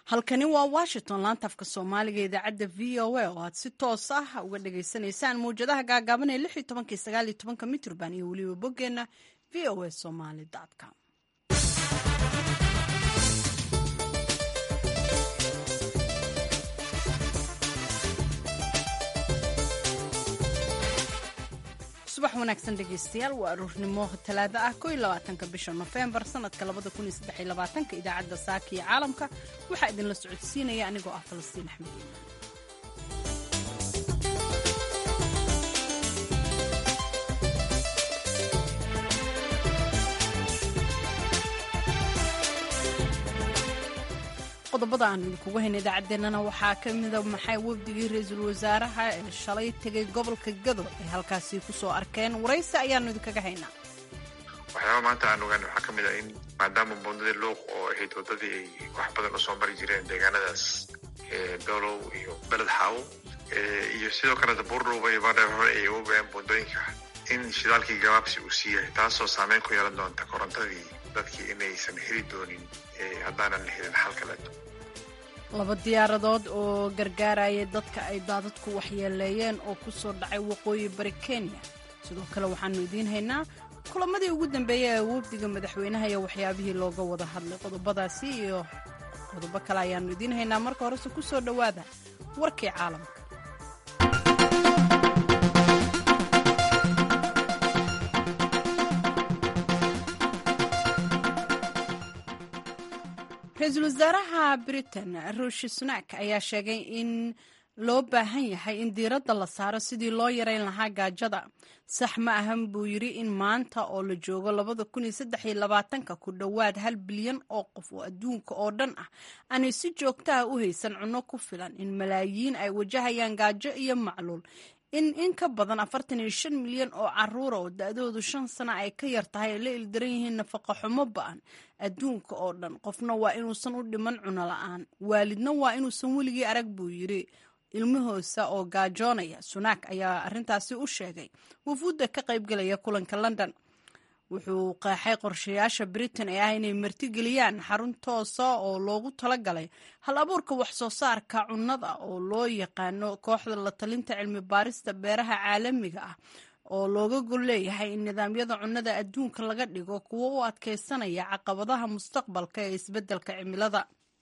halkani waa washington laantafka soomaaliga idaacadda v o a oo aad si toos ah uga dhagaysanaysaan mawjadaha gaagaaban ee lix iyo tobankii sagaal iyo tobanka mitrban iyo weliba boggeenna v o a somaly com subax wanaagsan dhegeystayaal waa aruurnimo talaado ah ko iyo labaatanka bisha nofembar sanadka labada kun iyo saddex iyo labaatanka idaacadda saaka iyo caalamka waxaa idinla socodsiinaya anigoo ah falastiin axmed iimaan qodobada aan idinkugu hayna idaacaddeenana waxaa ka mida maxay wafdigii ra-iisul wasaaraha ee shalay tegay gobolka gado ay halkaasi ku soo arkeen waraysi ayaanu idinkaga haynaa waxyaaba maanta aan ogaan waxaa ka mid ah in maadaama buundadii luuq oo ahayd waddadii ay wax badan usoo mari jireen deegaanadaas dolow iyo beled xaawo iyo sidoo kale dabuurdhuuba iyo baadhe hore ay uga go-een buundooyinka in shidaalkii gabaabsi uu siiyahay taasoo saameyn ku yeelan doonta korontadii dadkii inaysan heli doonin haddaanan helin xal kaleeto laba diyaaradood oo gargaaraya dadka ay daadadku waxyeeleeyeen oo ku soo dhacay waqooyi bari kenya sidoo kale waxaanu idiin haynaa kulamadii ugu dambeeyey ee wafdiga madaxweynaha iyo waxyaabihii looga wada hadlay qodobadaasi iyo qodobo kale ayaanu idiin haynaa marka horese ku soo dhowaada warkii caalamka ra-iisul wasaaraha britain ruushi sunak ayaa sheegay in loo baahan yahay in diiradda la saaro sidii loo yareyn lahaa gaajada sax ma ahan buu yidri in maanta oo la joogo labada kun iyo saddex iyo labaatanka ku dhowaad hal bilyan oo qof oo adduunka oo dhan ah aanay si joogta ah u haysan cunno ku filan in malaayiin ay wajahayaan gaajo iyo macluul in in ka badan afartan iyo shan milyan oo caruura oo da-doodu shan sano ay ka yar tahay ay la ildaran yihiin nafaqa xumo ba-an adduunka oo dhan qofna waa inuusan u dhiman cuno la-aan waalidna waa inuusan weligii arag buu yidhi ilmahoosa oo gaajoonaya sunaak ayaa arrintaasi u sheegay wafuudda ka qaybgalaya kulanka london wuxuu qeexay qorshayaasha britain ee ah inay martigeliyaan xarun toosa oo loogu talagalay hal abuurka wax soo saarka cunnada oo loo yaqaano kooxda la talinta cilmi baarista beeraha caalamiga ah oo looga gol leeyahay in nidaamyada cunnada adduunka laga dhigo kuwo u adkeysanaya caqabadaha mustaqbalka ee isbeddelka cimilada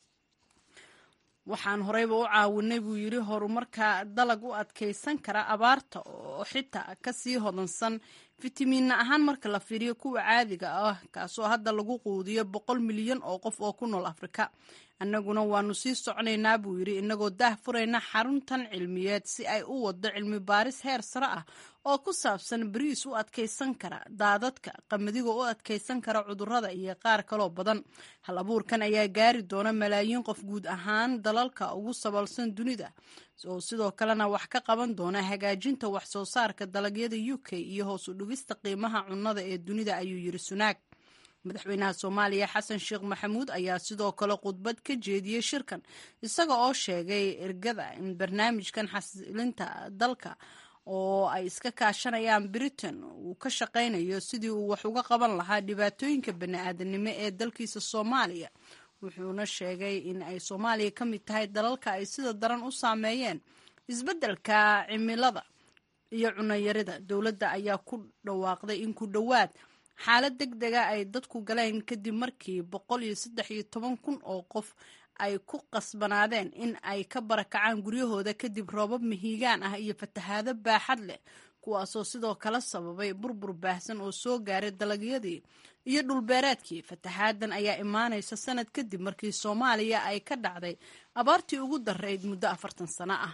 waxaan horeyba u caawinay buu yidhi horumarka dalag u adkeysan kara abaarta oo xitaa kasii hodansan fitamiinna ahaan marka la fiiriyo kuwa caadiga ah kaasoo hadda lagu quudiyo boqol milyan oo qof oo ku nool afrika annaguna waanu sii soconaynaa buu yidhi inagoo daah furayna xaruntan cilmiyeed si ay u wado cilmi baaris heer sare ah oo ku saabsan bariis u adkeysan kara daadadka qamadiga u adkeysan kara cudurrada iyo qaar kaloo badan hal abuurkan ayaa gaari doona malaayiin qof guud ahaan dalalka ugu sabalsan dunida oo sidoo kalena wax ka qaban doona hagaajinta wax soo saarka dalagyada u k iyo hoos u dhigista qiimaha cunnada ee dunida ayuu yidhi sunaag madaxweynaha soomaaliya xasan sheekh maxamuud ayaa sidoo kale khudbad ka jeediyey shirkan isaga oo sheegay ergada in barnaamijkan xasilinta dalka oo ay iska kaashanayaan britain uu ka shaqaynayo sidii uu wax uga qaban lahaa dhibaatooyinka bani-aadanimo ee dalkiisa soomaaliya wuxuuna sheegay in ay soomaaliya ka mid tahay dalalka ay sida daran u saameeyeen isbeddelka cimilada iyo cunayarida dowladda ayaa ku dhawaaqday in ku dhowaad xaalad deg dega ay dadku galeen kadib markii boqol iyo saddex iyo toban kun oo qof ay ku qasbanaadeen in ay ka barakacaan guryahooda kadib roobab mihigaan ah iyo fatahaado baaxad leh kuwaasoo sidoo kale sababay burbur baahsan oo soo gaaray dalagyadii iyo dhulbeereedkii fatahaadan ayaa imaanaysa sanad kadib markii soomaaliya ay ka dhacday abaartii ugu darayd muddo afartan sano ah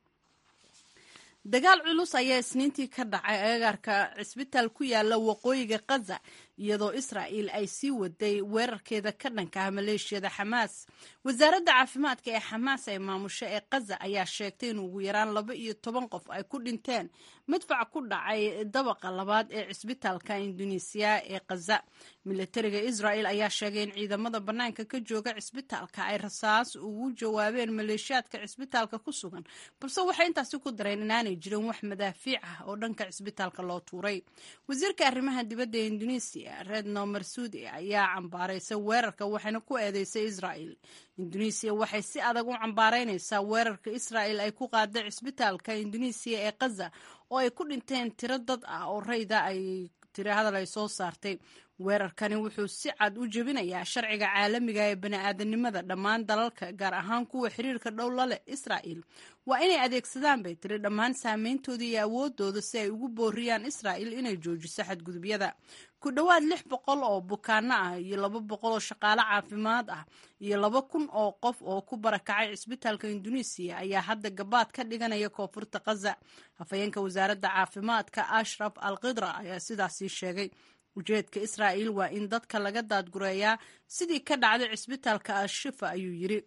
dagaal culus ayaa isniintii ka dhacay agagaarka cisbitaal ku yaala waqooyiga khaza iyadoo israa'il ay sii waday weerarkeeda ka dhanka ah maleeshiyada xamaas wasaaradda caafimaadka ee xamaas ee maamusho ee khaza ayaa sheegtay in ugu yaraan laba iyo toban qof ay ku dhinteen madfac ku dhacay dabaqa labaad ee cisbitaalka induneisiya ee khaza milatariga israa'il ayaa sheegay in ciidamada bannaanka ka jooga cisbitaalka ay rasaas ugu jawaabeen maleeshiyaadka cisbitaalka ku sugan balse waxay intaasi ku dareen inaanay jirin wax madaafiic ah oo dhanka cisbitaalka loo tuuray wasiirka arrimaha dibadda ee induneisiya indonesiya redno marsuudi ayaa cambaaraysay weerarka waxayna ku eedeysay israa'il indonesiya waxay si adag u cambaaraynaysaa weerarka israa'il ay ku qaaday cisbitaalka indonesiya ee khaza oo ay ku dhinteen tiro dad ah oo rayda ay tiri hadal ay soo saartay weerarkani wuxuu si cad u jebinayaa sharciga caalamiga ee bani'aadanimada dhammaan dalalka gaar ahaan kuwa xiriirka dhow la leh israa'il waa inay adeegsadaan bay tiri dhammaan saameyntooda iyo awoodooda si ay ugu booriyaan israa'il inay joojiso xadgudubyada ku dhowaad lix boqol oo bukaano ah iyo laba boqol oo shaqaale caafimaad ah iyo laba kun oo qof oo ku barakacay cisbitaalka indonesiya ayaa hadda gabaad ka dhiganaya koonfurta khaza hafayeenka wasaaradda caafimaadka ashraf al khidra ayaa sidaasii sheegay ujeedka israa'il waa in dadka laga daadgureeyaa sidii ka dhacday cisbitaalka al-shifa ayuu yidhi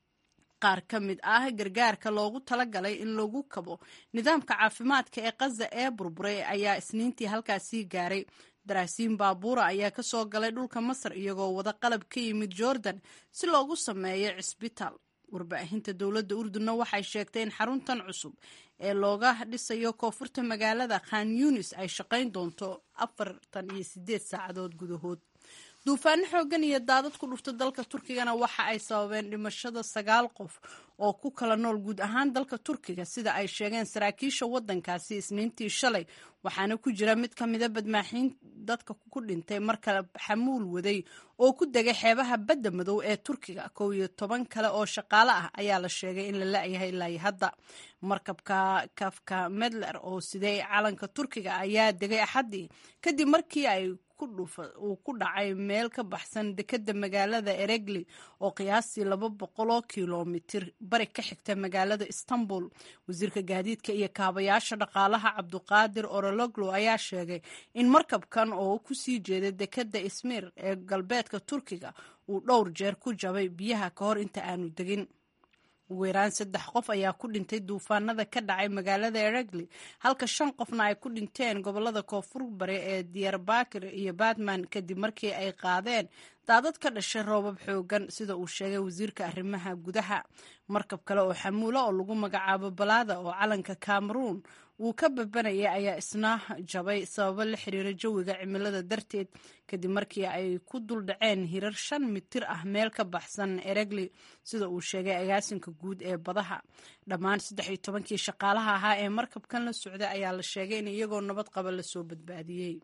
qaar ka mid ah gargaarka loogu talagalay in lagu kabo nidaamka caafimaadka ee khaza ee burburay ayaa isniintii halkaasii gaaray daraasiin baabuura ayaa ka soo galay dhulka masar iyagoo wada qalab ka yimid jordan si loogu sameeyo cisbitaal warbaahinta dowladda urdunna waxay sheegtay in xaruntan cusub ee looga dhisayo koonfurta magaalada khan yunis ay shaqayn doonto afartan iyo sideed saacadood gudahood duufaano xoogan iyo daadad ku dhufta dalka turkigana waxa ay sababeen dhimashada sagaal qof oo ku kala nool guud ahaan dalka turkiga sida ay sheegeen saraakiisha waddankaasi isniintii shalay waxaana ku jira mid ka mida badmaaxiin dadka ku dhintay markale xamuul waday oo ku degay xeebaha badda madow ee turkiga kow iyo toban kale oo shaqaale ah ayaa la sheegay in la la-yahay ilaa hadda markabka kafka medler oo siday calanka turkiga ayaa degay axaddii kadib markii ay uu ku dhacay meel ka baxsan dekeda magaalada eregli oo qiyaastii laba boqoloo kilomitir bari ka xigta magaalada istanbul wasiirka gaadiidka iyo kaabayaasha dhaqaalaha cabduqaadir orologlo ayaa sheegay in markabkan oo kusii jeeday dekeda ismiir ee galbeedka turkiga uu dhowr jeer ku jabay biyaha ka hor inta aanu degin ugu yaraan saddex qof ayaa ku dhintay duufaanada ka dhacay magaalada eregli halka shan qofna ay ku dhinteen gobolada koonfur bare ee diyarbakir iyo batman kadib markii ay qaadeen daadad ka dhashay roobab xoogan sida uu sheegay wasiirka arrimaha gudaha markab kale oo xamuula oo lagu magacaabo balaada oo calanka cameroon wuu ka babanayay ayaa isna jabay sababo la xiriira jawiga cimilada darteed kadib markii ay ku duldhaceen hirar shan mitir ah meel ka baxsan eregli sida uu sheegay agaasinka guud ee badaha dhammaan saddex iyo tobankii shaqaalaha ahaa ee markabkan la socday ayaa la sheegay in iyagoo nabad qaba lasoo badbaadiyey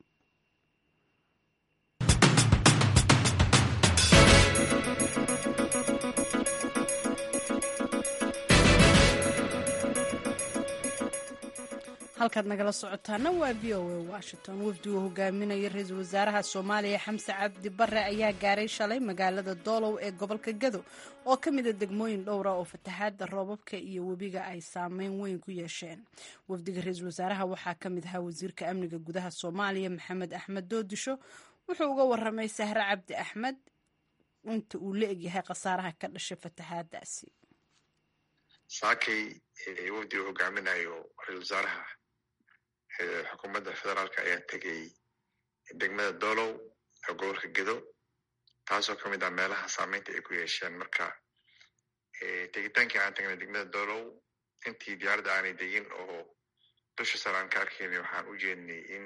halkaad nagala socotaana waa v o a washington wafdigu hogaaminaya ra-iisul wasaaraha soomaaliya xamse cabdi bare ayaa gaaray shalay magaalada doolow ee gobolka gado oo ka mida degmooyin dhowra oo fatahaada roobabka iyo webiga ay saameyn weyn ku yeesheen wafdiga ra-iisul wasaaraha waxaa ka mid ahaa wasiirka amniga gudaha soomaaliya maxamed axmed doodisho wuxuu uga waramay sahre cabdi axmed inta uu la egyahay khasaaraha ka dhashay fatahaadaasi saakay wafdiga hogaaminayo ra-isul wasaaraha xukuumadda federaalka ayaa tegay degmada doolow ee gobolka gedo taasoo ka mid ah meelaha saameynta ay ku yeesheen marka tegitaankii aan tagnay degmada doolow intii diyaaradda aanay degin oo dusha sare aan ka arkaynay waxaan u jeednay in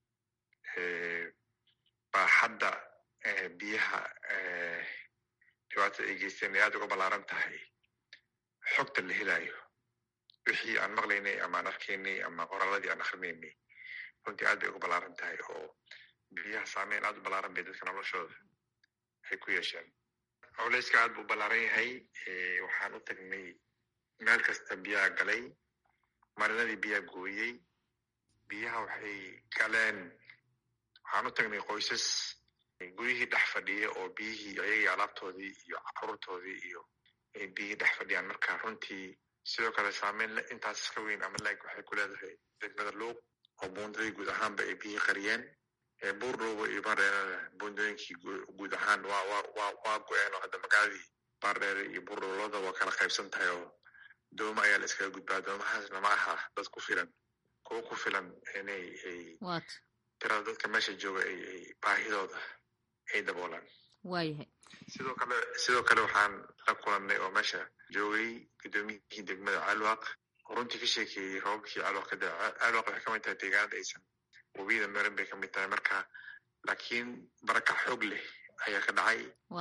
baaxadda biyaha dhibaatada ay geysteen ay aad uga ballaaran tahay xogta la helayo wixii aan maqlaynay ama aan arkaynay ama qoraaladii aan akrinaynay runtii aad bay uga ballaaran tahay oo biyaha saameyn aad u ballaaran bay dadka noloshooda ay ku yeesheen culeyska aad buu ballaaran yahay waxaan u tagnay meel kasta biyaha galay marinadii biyaha gooyey biyaha waxay galeen waxaan u tagnay qoysas guryihii dhex fadhiya oo biyihii ayagii alaabtoodii iyo caruurtoodii iyo biyihii dhex fadhiyaan marka runtii sidoo kale saameyn intaas iska weyn ama laeg waxay ku leedahay degmada luuq oo buundadii guud ahaanba ay biyihii qariyeen buurdhoobo iyo baardheerada buundooyinkii guud ahaan waa wa wa waa go-een oo hadda magaaladii baardheere iyo buurdhobolada waa kala qaybsan tahay oo dooma ayaa la iskaga gudbaa doomahaasna ma aha dad ku filan kuwo ku filan inay ay tirada dadka meesha jooga ay ay baahidooda ay daboolaan waayahay sidoo kale sidoo kale waxaan la kulannay oo meesha joogay guddoomiyihii degmada calwaq oo runtii ka sheekeeyey roobabkii calwaq ka daa calwaq waxay ka mid tahay deegaanada aysan webiyada marin bay ka mid tahay marka laakiin barakac xoog leh ayaa ka dhacay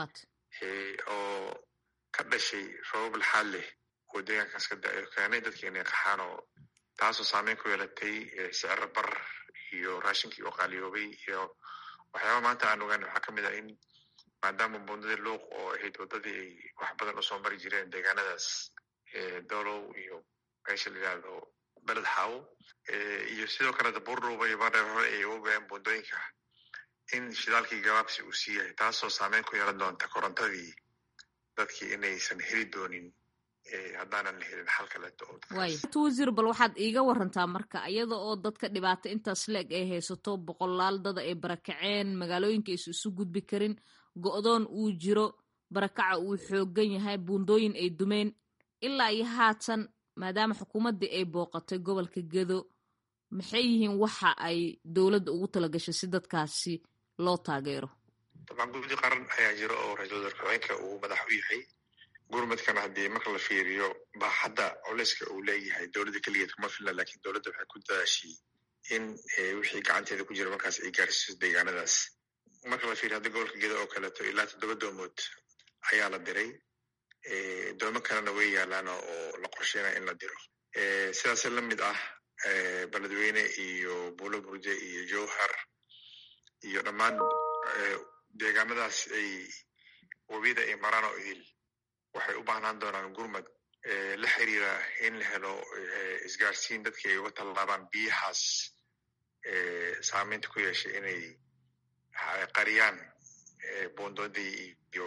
oo ka dhashay roobab laxaad leh oo deegaankaas ka da-o keenay dadka inay qaxaan oo taasoo saameyn ku yeelatay siciro bar iyo raashinkii oo qaaliyoobay iyo waxyaaba maanta aan ogaan waxaa kamid ah in maadaama bundadii luuq oo ahayd waddadii ay wax badan usoo mari jireen deegaanadaas dolow iyo meesha la yidhaahdo beled xaawo iyo sidoo kale dabuurdhuuba iyo baadheer hore ay ogaayeen bundooyinka in shidaalkii gabaabsi uu siiyahay taasoo saameyn ku yeelan doonta korontadii dadkii inaysan heli doonin haddaanan la helin xal kaleeto wasiir bal waxaad iiga warantaa marka iyada oo dadka dhibaato intaas leeg ay haysato boqolaal dada ay barakaceen magaalooyinka aysu isu gudbi karin go-doon uu jiro barakaca uu xoogan yahay buundooyin ay dumeen ilaa iyo haatan maadaama xukuumaddii ay booqatay gobolka gedo maxay yihiin waxa ay dowladda ugu talagashay si dadkaasi loo taageero dabcan guddi qaran ayaa jiro oo ra-iisul wasaar ku-xigeenka uu madax u yahay gurmadkana haddii marka la fiiriyo baaxadda culeyska uu leeyahay dowladda keligeed kuma filna lakiin dowladda waxay ku dadaashay in wixii gacanteeda ku jira markaas ay gaarsiiso deegaanadaas marka la fiiriyo hadda gobolka gedo oo kaleeto ilaa toddoba doomood ayaa la diray doomo kalena way yaalaan oo la qorsheynaya in la diro sidaas la mid ah beledweyne iyo buulo burje iyo jowhar iyo dhammaan deegaanadaas ay webiyada ay maraan oo idil waxay u baahnaan doonaan gurmad la xiriira in la helo isgaarsiin dadkii ay uga tallaabaan biyahaas saameynta ku yeeshay inay qariyaan boondoodii iyo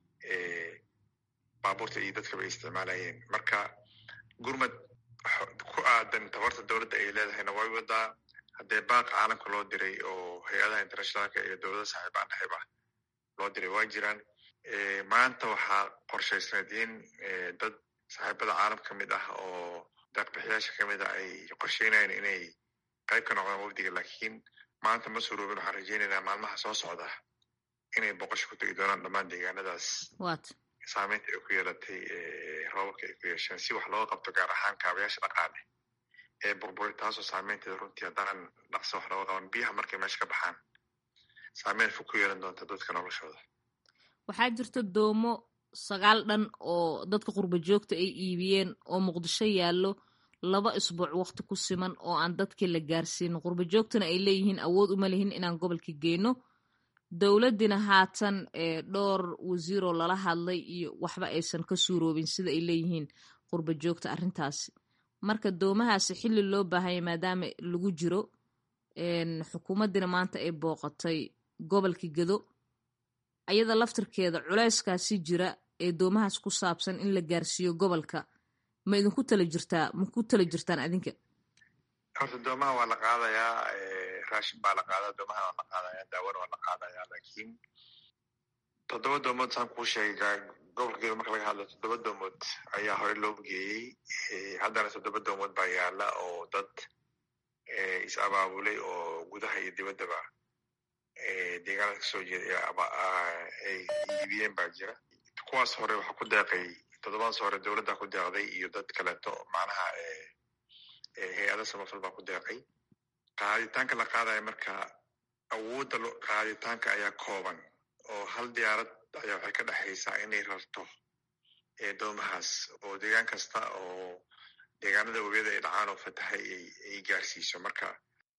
baabuurta iyo dadkaba ay isticmaalayeen marka gurmad ku aadan tabarta dowladda ay leedahayna way wadaa haddee baaq caalamka loo diray oo hay-adaha internationaalka iyo dowlada saaxiibaan dhexib ah loo diray waa jiraan maanta waxaa qorshaysneed in dad saaxiibada caalam ka mid ah oo daaqbixiyaasha kamid ah ay qorsheynayaan inay qayb ka noqdaan wafdiga laakiin maanta ma suroobin waxaan rajeynaynaa maalmaha soo socda inay boqosho ku tegi doonaan dhammaan deegaanadaas saameynta ay ku yeelatay roobabka ay ku yeesheen si wax looga qabto gaar ahaan kaabayaasha dhaqaale ee burburay taasoo saameynteeda runtii haddaan dhaqso wax looga qaban biyaha markay meesha ka baxaan saameyn fog ku yeelan doonta dadka noloshooda waxaa jirta doomo sagaal dhan oo dadka qurba joogta ay iibiyeen oo muqdisho yaallo laba isbuuc wakti ku siman oo aan dadkii la gaarsiinin qurba joogtana ay leeyihiin awood uma lihin inaan gobolka geyno dowladdina haatan dhowr wasiiroo lala hadlay iyo waxba aysan ka suuroobin sida ay leeyihiin qurba joogta arrintaasi marka doomahaasi xilli loo baahanya maadaama lagu jiro xukuumaddina maanta ay booqatay gobolka gedo ayada laftirkeeda culeyskaasi jira ee doomahaas ku saabsan in la gaarsiiyo gobolka ma idinku tala jirtaa ma ku tala jirtaan adinka horta doomaha waa la qaadayaa raashin baa la qaadaa doomaha waa la qaadaya daawana waa la qaadaya lakiin toddoba doomood saan kuu sheegay gobolka gedo marka laga hadlo toddoba doomood ayaa hore loo geeyey haddana toddoba doomood baa yaala oo dad is abaabulay oo gudaha iyo dibaddaba deegaanada kasoo jeeda ay iibiyeen baa jira kuwaas hore waxaa ku deeqay toddobadaas hore dowladda ku deeqday iyo dad kaleeto macnaha hay-ada samafal baa ku deeqay qaaditaanka la qaadaya marka awoodda qaaditaanka ayaa kooban oo hal diyaarad ayaa waxay ka dhexaysaa inay rarto doomahaas oo deegaan kasta oo deegaanada webiyada ay dhacaan oo fatahay ay gaarsiiso marka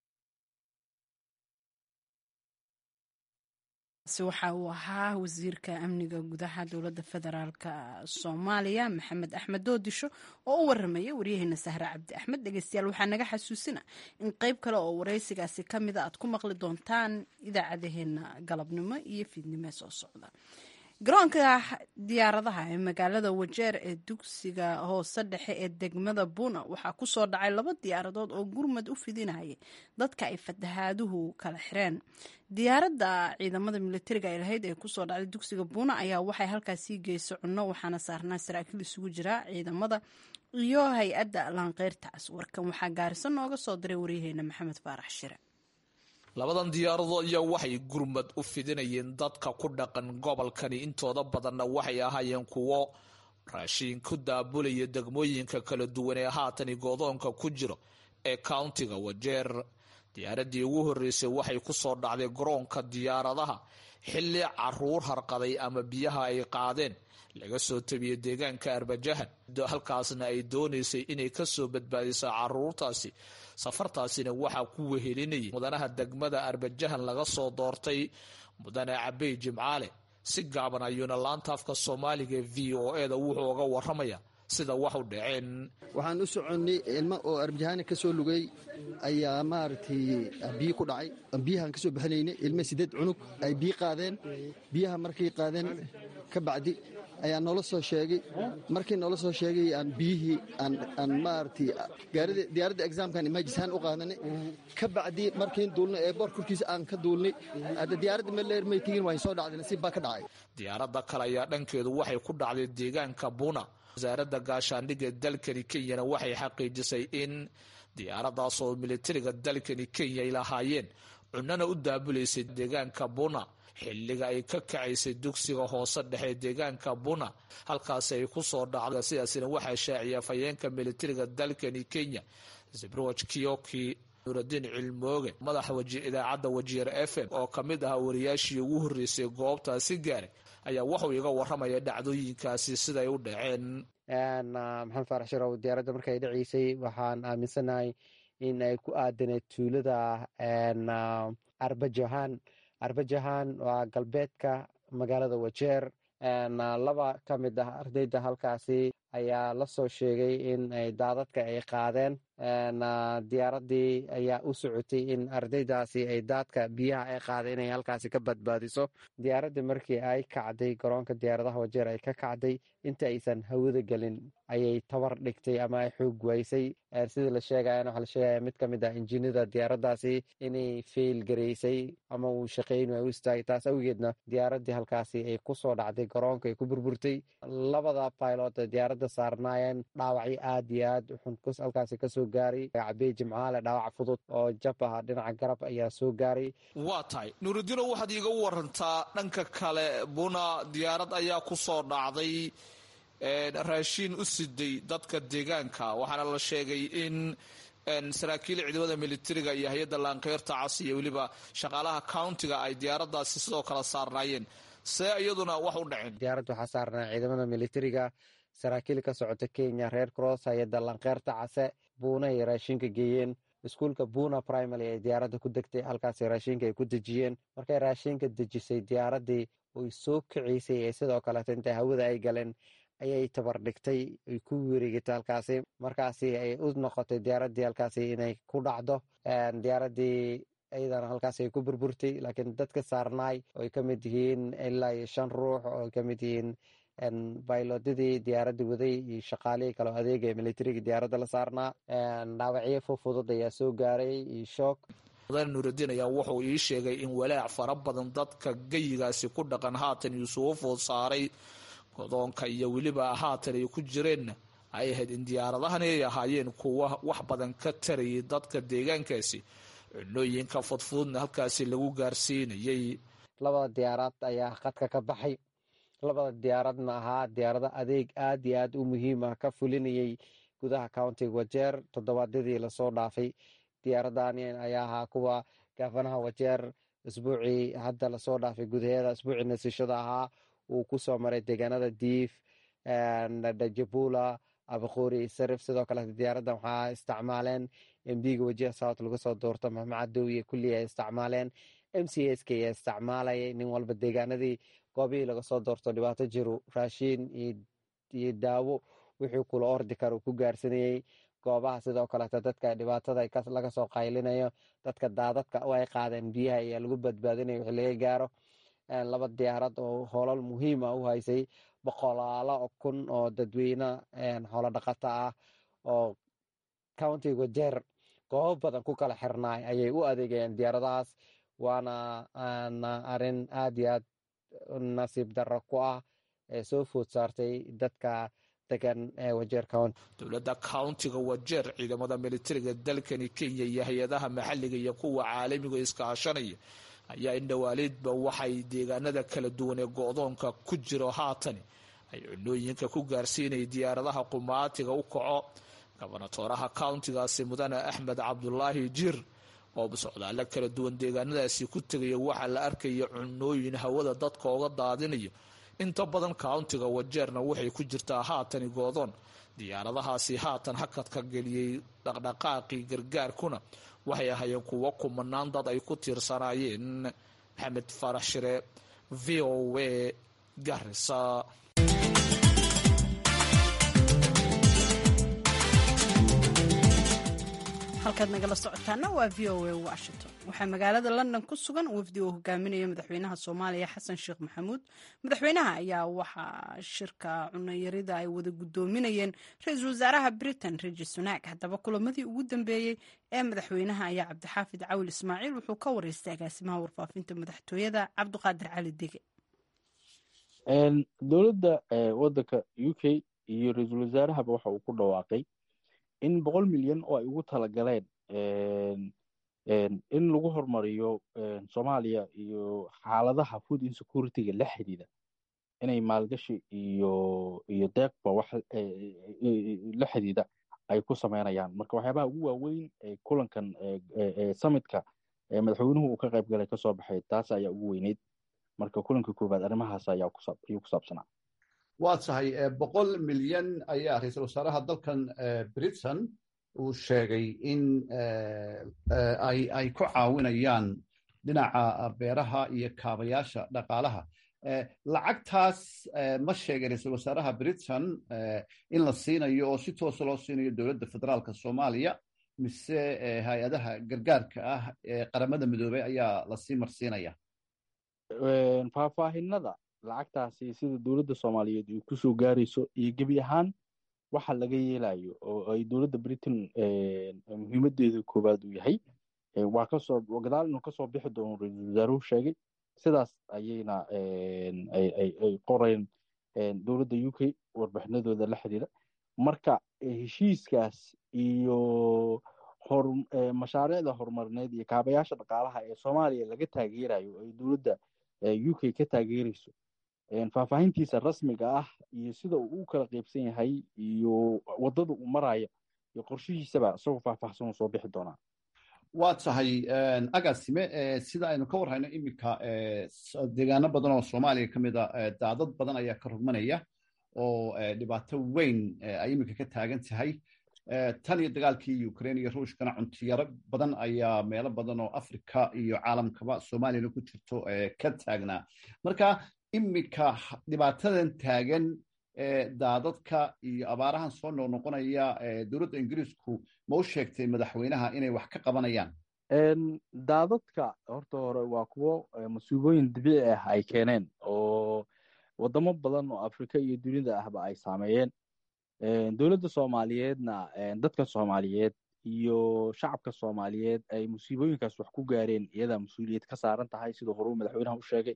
waxa uu ahaa wasiirka amniga gudaha dowladda federaalka soomaaliya maxamed axmed doodisho oo u waramaya waryaheena sahre cabdi axmed dhegeystayaal waxaa naga xasuusina in qeyb kale oo wareysigaasi kamida aad ku maqli doontaan idaacadaheena galabnimo iyo fiidnimo soo socda garoonka diyaaradaha ee magaalada wajeer ee dugsiga hoose dhexe ee degmada buna waxaa kusoo dhacay laba diyaaradood oo gurmad u fidinaya dadka ay fatahaaduhu kala xireen diyaaradda ciidamada militariga ay lahayd ee kusoo dhacday dugsiga buna ayaa waxay halkaasii geysay cunno waxaana saarnaa saraakiil isugu jira ciidamada iyo hay-adda laanqeyrtaas warkan waxaa gaariso nooga soo diray waryaheena maxamed faarax shire labadan diyaaradood ayaa waxay gurmad u fidinayeen dadka ku dhaqan gobolkani intooda badanna waxay ahaayeen kuwo raashiin ku daabulaya degmooyinka kala duwan ee haatani goodoonka ku jiro ee countiga wajeer diyaaradii ugu horreysay waxay ku soo dhacday garoonka diyaaradaha xilli caruur harqaday ama biyaha ay qaadeen laga soo tabiyey deegaanka arbajahan halkaasna ay doonaysay inay kasoo badbaadiso caruurtaasi safartaasina waxaa ku wehelinayay mudanaha degmada arbajahan laga soo doortay mudane cabey jimcaale si gaaban ayuuna laanta afka soomaaliga v o e da wuxuu uga waramaya sida wax u dhaceen waxaan u soconnay ilmo oo arbajahaana ka soo lugay ayaa maaragtay biyo ku dhacay biyahaan ka soo bixinaynay ilmo sideed cunug ay biyo qaadeen biyaha markay qaadeen ka bacdi ayaa noola soo sheegay markii noola soo sheegay aan biyihii aan maaragtay diyaaradda exaamkan imaajisaan u qaadanay ka bacdi markiin duulnay ee boor korkiisa aan ka duulnay hadda diyaaradda meleer may tegin waan soo dhacday nasiib baa ka dhacay diyaaradda kale ayaa dhankeedu waxay ku dhacday deegaanka buna wasaaradda gaashaandhigga dalkani kenyana waxay xaqiijisay in diyaaradaas oo militariga dalkani kenya ay lahaayeen cunana u daabulaysay deegaanka buna xilliga ay ka kacaysay dugsiga hoose dhexe deegaanka buna halkaasi ay ku soo dhacda sidaasina waxaa shaaciya afhayeenka militariga dalkani kenya zibrowaj kiyoki nuuraddiin cilmooge madaxa idaacadda wajiir f m oo ka mid ahaa wariyaashii ugu horreysay goobtaasi gaaray ayaa wuxuu iga waramaya dhacdooyinkaasi siday u dhaceen maxamed faarax sharow diyaaradda markay dhaceysay waxaan aaminsanahay in ay ku aadaneed tuulada arbajahan arbajahan waa galbeedka magaalada wajeer laba ka mid ah ardayda halkaasi ayaa la soo sheegay in ay daadadka ay qaadeen diyaaradii ayaa u socotay in ardaydaasi ay daadka biyaha ay qaadeen inay halkaasi ka badbaadiso diyaaradii markii ay kacday garoonka diyaaradaha wajeer ay ka kacday inta aysan hawada gelin ayay tabar dhigtay ama ay xoog waysay sidii la sheegayana waxaa la sheegaya mid ka mid ah injiinada diyaaraddaasi inay fail garaysay ama uu shaqeyn ay u istaagay taas awgeedna diyaaradii halkaasi ay ku soo dhacday garoonka ay ku burburtay labada pilot ee diyaaradda saarnaayeen dhaawacyo aad iyo aad xun halkaasi kasoo gaaray cabey jimcaale dhaawac fudud oo jab ah dhinaca garab ayaa soo gaaray waa tahay nuurudiino waxaad iiga warantaa dhanka kale buna diyaarad ayaa ku soo dhacday raashiin u siday dadka deegaanka waxaana la sheegay in saraakiil ciidamada militariga iyo hay-adda laankeyrta cas iyo weliba shaqaalaha countiga ay diyaaradaasi sidoo kale saarnaayeen see iyaduna wax u dhaceen diyaaradda waxaa saarnaa ciidamada militariga saraakiil ka socota kenya reer cross hay-adda lankeyrta case buuna ay raashinka geeyeen iskuulka buna primary ay diyaaradda ku degtay halkaas raashinka ay ku dejiyeen markay raashinka dejisay diyaaraddii oy soo kaceysay ee sidoo kaleeto intay hawada ay galeen ayay tabar dhigtay ay ku wareegatay halkaasi markaasi ay u noqotay diyaaraddii halkaasi inay ku dhacdo diyaaraddii iyadana halkaas ay ku burburtay laakiin dadka saarnaay oo ay ka mid yihiin ilaa iyo shan ruux oo ay ka mid yihiin baylodadii diyaaradda waday iyo shaqaalihii kaleo adeega ee militariga diyaaradda la saarnaa dhaawacyo fufudud ayaa soo gaaray iyo shoog mudane nuuraddiin ayaa wuxuu ii sheegay in walaac fara badan dadka geyigaasi ku dhaqan haatan yuusufu food saaray godoonka iyo weliba haatan ay ku jireenna ay ahayd in diyaaradahani ay ahaayeen kuwa wax badan ka tarayay dadka deegaankaasi cunooyinka fudfududna halkaasi lagu gaarsiinayay labada diyaarad ayaa khadka ka baxay labada diyaaradna ahaa diyaarado adeeg aad iyo aad u muhiim ah ka fulinayay gudaha countiga wajeer toddobaadyadii lasoo dhaafay diyaaradani ayaa ahaa kuwa gaafanaha wajeer isbuucii hadda lasoo dhaafay gudaheeda isbuucii nasishada ahaa uu ku soo maray deegaanada diif dajabula abaqoori iyo sarif sidoo kale diyaaraddan waxaa isticmaaleen mbiga wajiha south laga soo doorto maxamed cadow iyo kulli ay isticmaaleen m c s k ayaa isticmaalayay nin walba deegaanadii goobihii laga soo doorto dhibaato jiru raashiin iyo daawo wixii kula ordi kara uu ku gaarsanayey goobaha sidoo kaleeto dadka dhibaatada laga soo qaylinayo dadka daadadka ay qaadeen biyaha ayaa lagu badbaadinaya wixii laga gaaro laba diyaarad oo hoolal muhiim ah u haysay boqolaalo kun oo dadweyne xoolo dhaqato ah oo countiga wajeer goobo badan ku kala xirnaay ayay u adeegayeen diyaaradahaas waana arin aad iyo aad nasiib darro ku ah ee soo food saartay dadka degan ee wajeer county dowladda countiga wajeer ciidamada militariga dalkani kenya iyo hay-adaha maxalliga iyo kuwa caalamiga iskaashanaya ayaa indhowaaleedba waxay deegaanada kala duwan ee go-doonka ku jiro haatan ay cunooyinka ku gaarsiinaya diyaaradaha qumaatiga u kaco gobonatooraha countigaasi mudane axmed cabdulaahi jir oo socdaalo kala duwan deegaanadaasi ku tegaya waxaa la arkaya cunooyin hawada dadka oga daadinayo inta badan countiga wajeerna waxay ku jirtaa haatani goodoon diyaaradahaasi haatan hakadka geliyey dhaqdhaqaaqii gargaarkuna waxay ahaayeen kuwo kumanaan dad ay ku tiirsanaayeen maxamed farax shire v o a garisa halkaad nagala socotaana waa v o a washington waxaa magaalada london ku sugan wafdi uu hogaaminaya madaxweynaha soomaaliya xasan sheekh maxamuud madaxweynaha ayaa waxaa shirka cunayarida ay wada gudoominayeen ra-iisul wasaaraha britain rishi sunak haddaba kulamadii ugu dambeeyey ee madaxweynaha ayaa cabdixaafid cawil ismaaciil wuxuu ka wareystay agaasimaha warfaafinta madaxtooyada cabdiqaadir cali dege dowladda wadanka u k iyo ra-iisul wasaarahaba waxa uu ku dhawaaqay in boqol milyan oo ay ugu talagaleen in lagu horumariyo soomaaliya iyo xaaladaha food insecurity-ga la xidhiida inay maalgashi iyo iyo deeqba wax la xidhiida ay ku sameynayaan marka waxyaabaha ugu waaweyn ee kulankan summitka madaxweynuhu uu ka qayb galay kasoo baxay taas ayaa ugu weyneyd marka kulanka koowaad arrimahaas ayaa ayuu ku saabsanaa waa tahay boqol milyan ayaa ra-iisul wasaaraha dalkan britain uu sheegay in ay ku caawinayaan dhinaca beeraha iyo kaabayaasha dhaqaalaha lacagtaas ma sheegay ra-iisul wasaaraha britain in la siinayo oo si toosa loo siinayo dowladda federaalka soomaaliya mise hay-adaha gargaarka ah ee qaramada midoobey ayaa lasii marsiinaya faahfaahinada lacagtaasi sida dowladda soomaaliyeed ay kusoo gaarayso iyo gebi ahaan waxa laga yeelayo oo ay dowladda britain muhiimadeeda koowaad uu yahay waa kasoo gadaal inuu kasoo bixi doono ra-iisul wasaaruhu sheegay sidaas ayayna ay qoreen dowladda u k warbixinadooda la xidhiira marka heshiiskaas iyo mashaariicda horumarineed iyo kaabayaasha dhaqaalaha ee soomaaliya laga taageerayo ay dowladda u k ka taageerayso faahfaahintiisa rasmiga ah iyo sida uu u kala qaybsan yahay iyo waddada uu maraayo iyo qorshihiisaba isagoo faahfaahsan uu soo bixi doonaa waa tahay agaasime sida aynu ka warhayno iminka deegaano badan oo soomaaliya ka mid a daadad badan ayaa ka rogmanaya oo dhibaato weyn ay iminka ka taagan tahay tan iyo dagaalkii ukraine iyo ruushkana cuntiyaro badan ayaa meelo badan oo africa iyo caalamkaba soomaaliyana ku jirto ka taagnaa marka iminka dhibaatadan taagan daadadka iyo abaarahan soo noqnoqonaya dowladda ingiriisku ma u sheegtay madaxweynaha inay wax ka qabanayaan daadadka horta hore waa kuwo masuubooyin dabiici ah ay keeneen oo wadamo badan oo afrika iyo dunida ahba ay saameeyeen dowladda soomaaliyeedna dadka soomaaliyeed iyo shacabka soomaaliyeed ay musiibooyinkaas wax ku gaareen iyadaa mas-uuliyad ka saaran tahay siduu horuu madaxweynaha u sheegay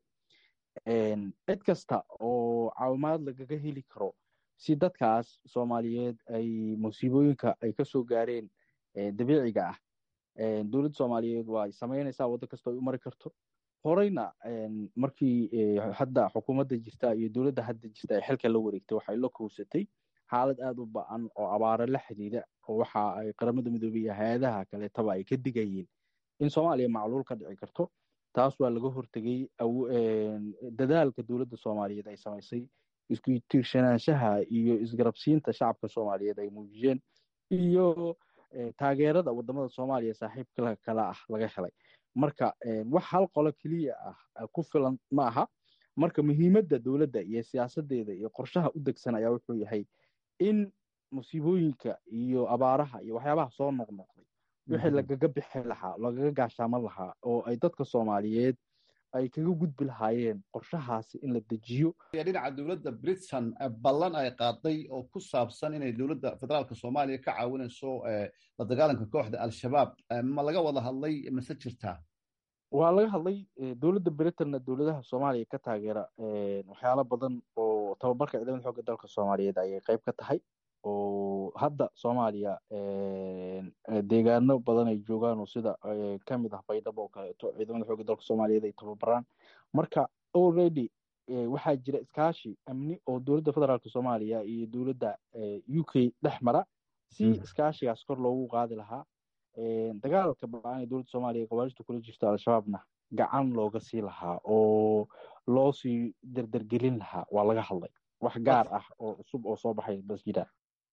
cid kasta oo caawimaad lagaga heli karo si dadkaas soomaaliyeed ay musiibooyinka ay kasoo gaareen dabiiciga ah dowladda soomaaliyeed waa ay samaynaysaa waddo kasta ay u mari karto horeyna markii hadda xukuumadda jirta iyo dowladda hadda jirta ay xilka la wareegtay waxay la kowsatay xaalad aada u ba-an oo abaaro la xidhiida oo waxa ay qaramada midoobey iyo hay-adaha kaleetaba ay ka digayeen in soomaaliya macluul ka dhici karto taas waa laga hortegey dadaalka dowladda soomaaliyeed ay samaysay isku tiirsanaanshaha iyo isgarabsiinta shacabka soomaaliyeed ay muujiyeen iyo taageerada wadamada soomaaliya saaxiibka kale ah laga helay marka wax hal qolo keliya ah ku filan ma aha marka muhiimadda dowladda iyo siyaasadeeda iyo qorshaha u degsan ayaa wuxuu yahay in musiibooyinka iyo abaaraha iyo waxyaabaha soo noqnoqday wixii lagaga bixi lahaa lagaga gaashaaman lahaa oo ay dadka soomaaliyeed ay kaga gudbi lahaayeen qorshahaasi in la dejiyo dhinaca dowladda britain ballan ay qaaday oo ku saabsan inay dowladda federaalka soomaaliya ka caawinayso la dagaalanka kooxda al-shabaab ma laga wada hadlay mase jirtaa waa laga hadlay dowladda britainna dowladaha soomaaliya ka taageera waxyaalo badan oo tababarka ciidamada xoogga dalka soomaaliyeed ayay qayb ka tahay oo hadda soomaaliya deegaano badan ay joogaan oo sida kamid ah baydhabo oo kaleeto ciidamada xoogga dalka soomaaliyeed ay tababaraan marka already waxaa jira iskaashi amni oo dowladda federaalk soomaaliya iyo dowladda u k dhex mara si iskaashigaas kor loogu qaadi lahaa dagaalka ba-aan ee dowladda soomaaliya qabaarishta kula jirta al-shabaabna gacan looga sii lahaa oo loo sii derdergelin lahaa waa laga hadlay wax gaar ah oo cusub oo soo baxay bas jiraan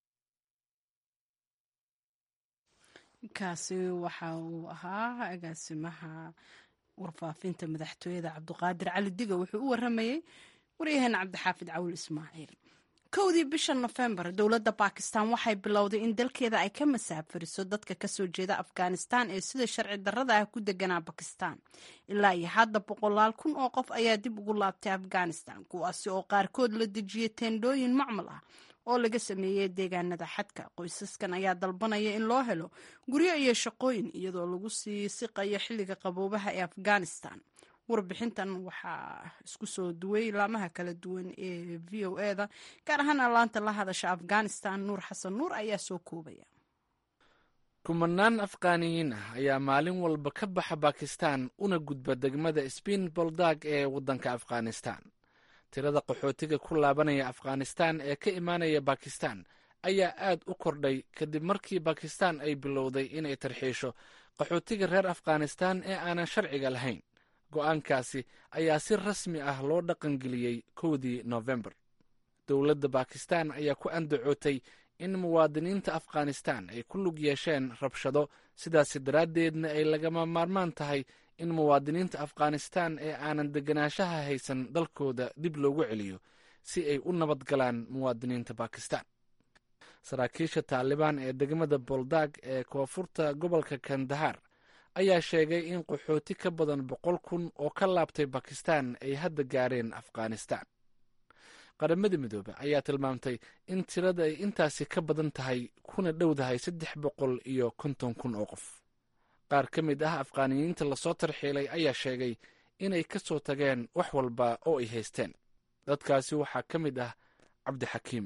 kaasi waxa uu ahaa agaasimaha warfaafinta madaxtooyada cabdiqaadir cali diga wuxuu u waramayey waryaheena cabdixaafid cawil ismaaciil kowdii bisha nofembar dowladda bakistan waxay bilowday in dalkeeda ay ka masaafariso dadka kasoo jeeda afghanistan ee sida sharci darrada ah ku deganaa bakistan ilaa iyo hadda boqolaal kun oo qof ayaa dib ugu laabtay afghanistan kuwaasi oo qaarkood la dejiyay teendhooyin macmal ah oo laga sameeyey deegaanada xadka qoysaskan ayaa dalbanaya in loo helo guryo iyo shaqooyin iyadoo lagu sii siqayo xilliga qaboobaha ee afghanistan warbixintan waxaa isku soo duway laamaha kala duwan ee v o eda gaar ahaan laanta la hadasha afghanistan nuur xasan nuur ayaa soo koobaya kumanaan afghaaniyiin ah ayaa maalin walba ka baxa bakistan una gudba degmada sbiin boldag ee waddanka afghanistan tirada qaxootiga ku laabanaya afghanistan ee ka imaanaya bakistan ayaa aad u kordhay kadib markii bakistan ay bilowday inay tarxiisho qaxootiga reer afghanistan ee aanan sharciga lahayn go'aankaasi ayaa si rasmi ah loo dhaqangeliyey kowdii nofembar dowladda bakistan ayaa ku andacootay in muwaadiniinta afghanistan ay ku lug yeesheen rabshado sidaasi daraaddeedna ay lagama maarmaan tahay in muwaadiniinta afghanistan ee aanan deganaanshaha haysan dalkooda dib loogu celiyo si ay u nabad galaan muwaadiniinta bakistan saraakiisha taalibaan ee degmada boldag ee koonfurta gobolka kandahar ayaa sheegay in qaxooti ka badan boqol kun oo ka laabtay bakistan ay hadda gaareen afghanistan qaramada midoobe ayaa tilmaamtay in tirada ay intaasi ka badan tahay kuna dhowdahay saddex boqol iyo konton kun oo qof qaar ka mid ah afghaaniyiinta lasoo tarxiilay ayaa sheegay inay ka soo tageen wax walba oo ay haysteen dadkaasi waxaa ka mid ah cabdixakiim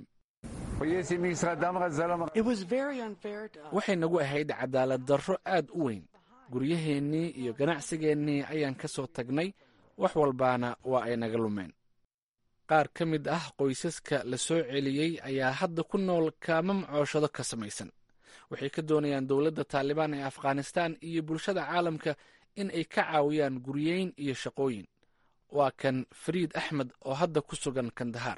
waxay nagu ahayd cadaalad darro aad u weyn guryaheennii iyo ganacsigeennii ayaan ka soo tagnay wax walbaana waa ay naga lumeen qaar ka mid ah qoysaska la soo celiyey ayaa hadda ku nool kaama macooshado ka samaysan waxay ka doonayaan dowladda taalibaan ee afghanistan iyo bulshada caalamka in ay ka caawiyaan guryeyn iyo shaqooyin waa kan fariid axmed oo hadda ku sugan kandahar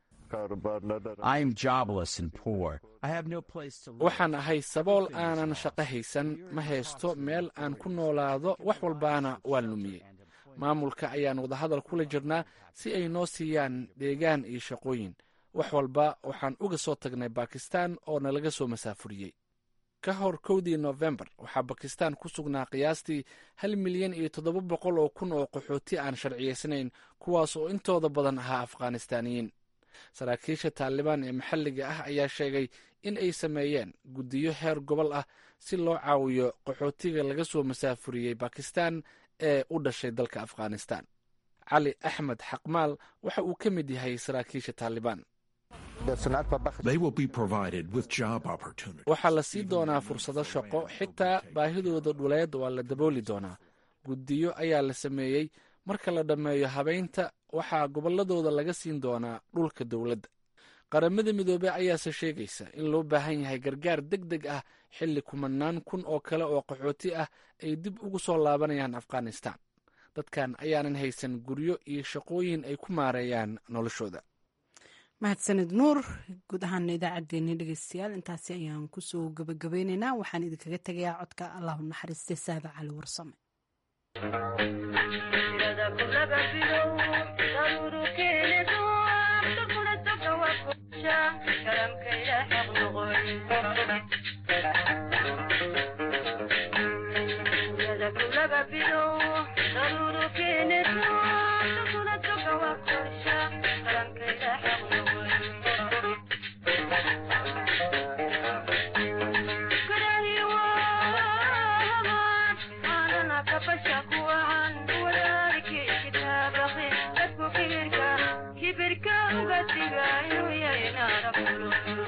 waxaan ahay sabool aanan shaqo haysan ma haysto meel aan ku noolaado wax walbaana waan lumiyey maamulka ayaan wadahadal kula jirnaa si ay noo siiyaan deegaan iyo shaqooyin wax walba waxaan uga soo tagnay bakistan oo nalaga soo masaafuriyey ka hor kowdii nofembar waxaa bakistan ku sugnaa qiyaastii hal milyan iyo toddoba boqol oo kun oo qaxooti aan sharciyaysnayn kuwaas oo intooda badan ahaa afghanistaaniyiin saraakiisha taalibaan ee maxalliga ah ayaa sheegay in ay sameeyeen guddiyo heer gobol ah si loo caawiyo qaxootiga laga soo masaafuriyey bakistan ee u dhashay dalka afghanistan cali axmed xaqmaal waxa uu ka mid yahay saraakiisha taalibaan waxaa la sii doonaa fursado shaqo xitaa baahidooda dhuleed waa la dabooli doonaa guddiyo ayaa la sameeyey marka la dhammeeyo habaynta waxaa gobolladooda laga siin doonaa dhulka dowladda qaramada midoobe ayaase sheegaysa in loo baahan yahay gargaar deg deg ah xilli kumanaan kun oo kale oo qaxooti ah ay dib ugu soo laabanayaan afghanistan dadkan ayaanan haysan guryo iyo shaqooyin ay ku maareeyaan noloshooda mahadsanid nuur guud ahaana idaacaddeenii dhegeystayaal intaasi ayaan kusoo gabagabeyneynaa waxaan idinkaga tegayaa codka allahu naxariiste saada cali warsame kibirka uga diga inuu yahay naara